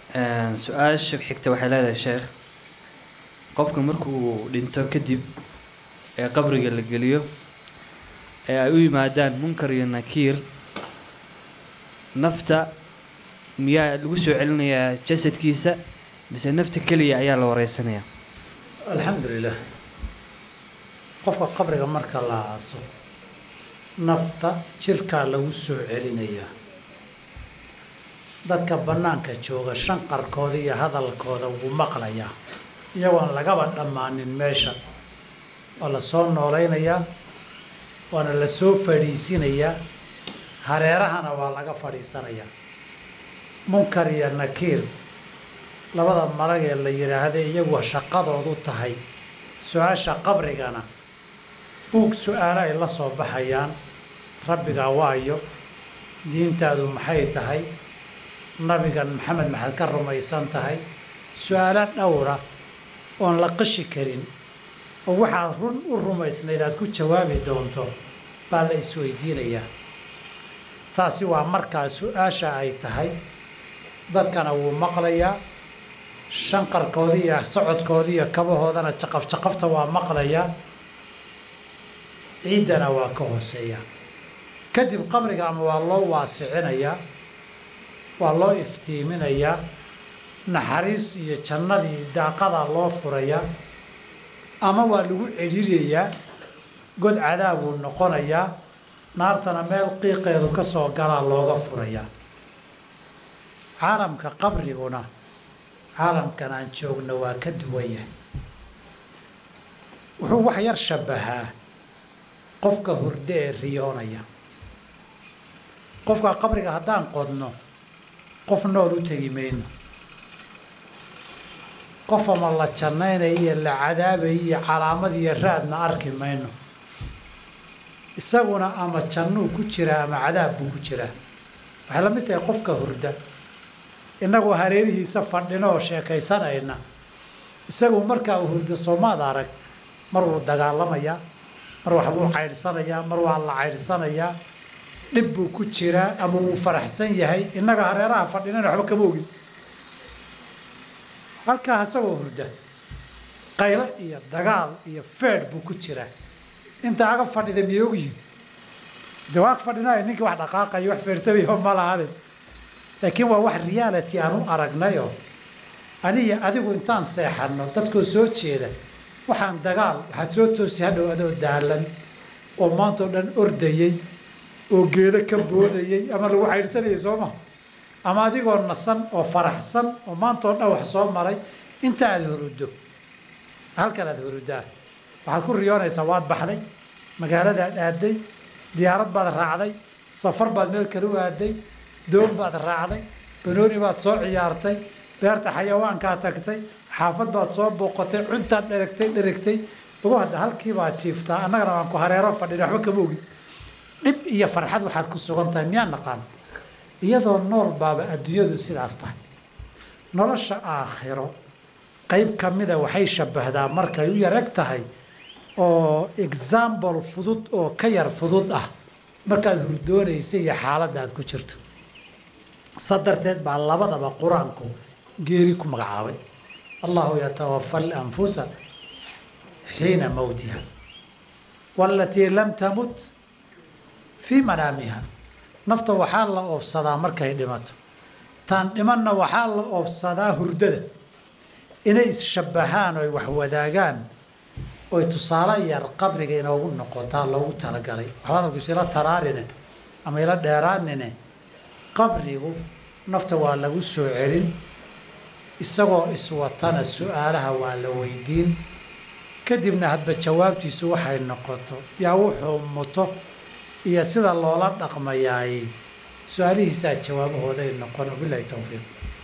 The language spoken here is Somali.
su-aasha xigta waxay leedahay sheekh qofka markuu dhinto kadib ee qabriga la geliyo ee ay u yimaadaan munkar iyo nakiir nafta miyaa lagu soo celinayaa jasadkiisa mise nafta keliya ayaa la wareysanayaa alxamdu lilah qofka qabriga marka la aaso nafta jirkaa lagu soo celinayaa dadka bannaanka jooga shanqarkooda iyo hadalkooda wuu maqlayaa iyagoon lagaba dhammaanin meesha waa la soo noolaynayaa waana la soo fadhiisinayaa hareerahana waa laga fadhiisanayaa munkar iyo nakiir labada marag ee la yidhaahda iyagu shaqadoodu tahay su-aasha qabrigana buug su-aalo ay la soo baxayaan rabbigaa waayo diintaadu maxay tahay nabigan maxamed maxaad ka rumaysan tahay su-aalo dhowra oon la qishi karin oo waxaad run u rumaysnayd aad ku jawaabi doonto baa la isweydiinayaa taasi waa markaa su-aasha ay tahay dadkana wuu maqlayaa shanqarkoodii iyo socodkoodii iyo kabahoodana jaqaf jaqafta waa maqlayaa ciiddana waa ka hooseeyaa kadib qabriga ama waa loo waasicinayaa waa loo iftiiminayaa naxariis iyo jannadii daaqadaa loo furayaa ama waa lagu celinayaa god cadaabuu noqonayaa naartana meel qiiqeedu ka soo galaa looga furayaa caalamka qabriguna caalamkan aan joogno waa ka duwan yahay wuxuu wax yar shabbahaa qofka hurde ee riyoonaya qofka qabriga haddaan qodno qof nool u tegi mayno qof ama la jannaynaya iyo la cadaabaya iyo calaamad iyo raadna arki mayno isaguna ama jannuu ku jiraa ama cadaab buu ku jiraa waxay la mid tahay qofka hurda innagoo hareerihiisa fadhino oo sheekaysanayna isagu markaa uu hurdo soomaad arag mar wuu dagaalamayaa mar waxbuu caydhsanayaa mar waa la caydhsanayaa dhib buu ku jiraa ama wuu faraxsan yahay innaga hareeraha fadhinana waxba kama ogin halkaa isagoo hurda qaylo iyo dagaal iyo feedh buu ku jiraa inta aga fadhida miyay ogyihin de waa fadhinaayo ninkii wax dhaqaaqayo wax feertabayo ma lahane laakiin waa wax reality aan u aragnayoo aniyo adigu intaan seexanno dadkoo soo jeeda waxaan dagaal waxaad soo toosi hadhow adoo daalan oo maanta oo dhan ordayey oo geedo ka boodayey ama lagu caydhsanayay soo maha ama adigoo nasan oo faraxsan oo maanta oo dhan wax soo maray inta aad huruddo halkan aad huruddaa waxaad ku riyoonaysaa waad baxday magaaladaad aaday diyaarad baad raacday safar baad meel kale u aaday doon baad raacday banooni baad soo ciyaartay beerta xayawaankaa tagtay xaafad baad soo booqatay cuntaad dheragtay dheragtay ugu hadda halkii baad jiiftaa annagana waan ku hareero fadhin waxba kama ogin dhib iyo farxad waxaad ku sugan tahay miyaa naqaan iyadoo nool baaba adduunyadu sidaas tahay nolosha aakhiro qayb ka mida waxay shabbahdaa markay u yareg tahay oo example fudud oo ka yar fudud ah markaad hurdoonaysa iyo xaaladda aad ku jirto sa darteed baa labadaba qur-aanku geeri ku magacaabay allahu yatawafa alanfusa xiina mowtiha waalatii lam tamut fii manaamiha nafta waxaa la oofsadaa markay dhimato taan dhimanna waxaa la oofsadaa hurdada inay isshabbahaan oy wax wadaagaan oy tusaale yar qabriga inoogu noqotaa loogu talagalay waxba hadalkiisu ila taraarine ama ila dheeraanine qabrigu nafta waa lagu soo celin isagoo iswatana su-aalaha waa la weydiin kadibna hadba jawaabtiisu waxay noqoto yaa wuxuu muto iyo sida loola dhaqmayaay su-aalihiisaa jawaabahooday noqon wabilahi towfiiq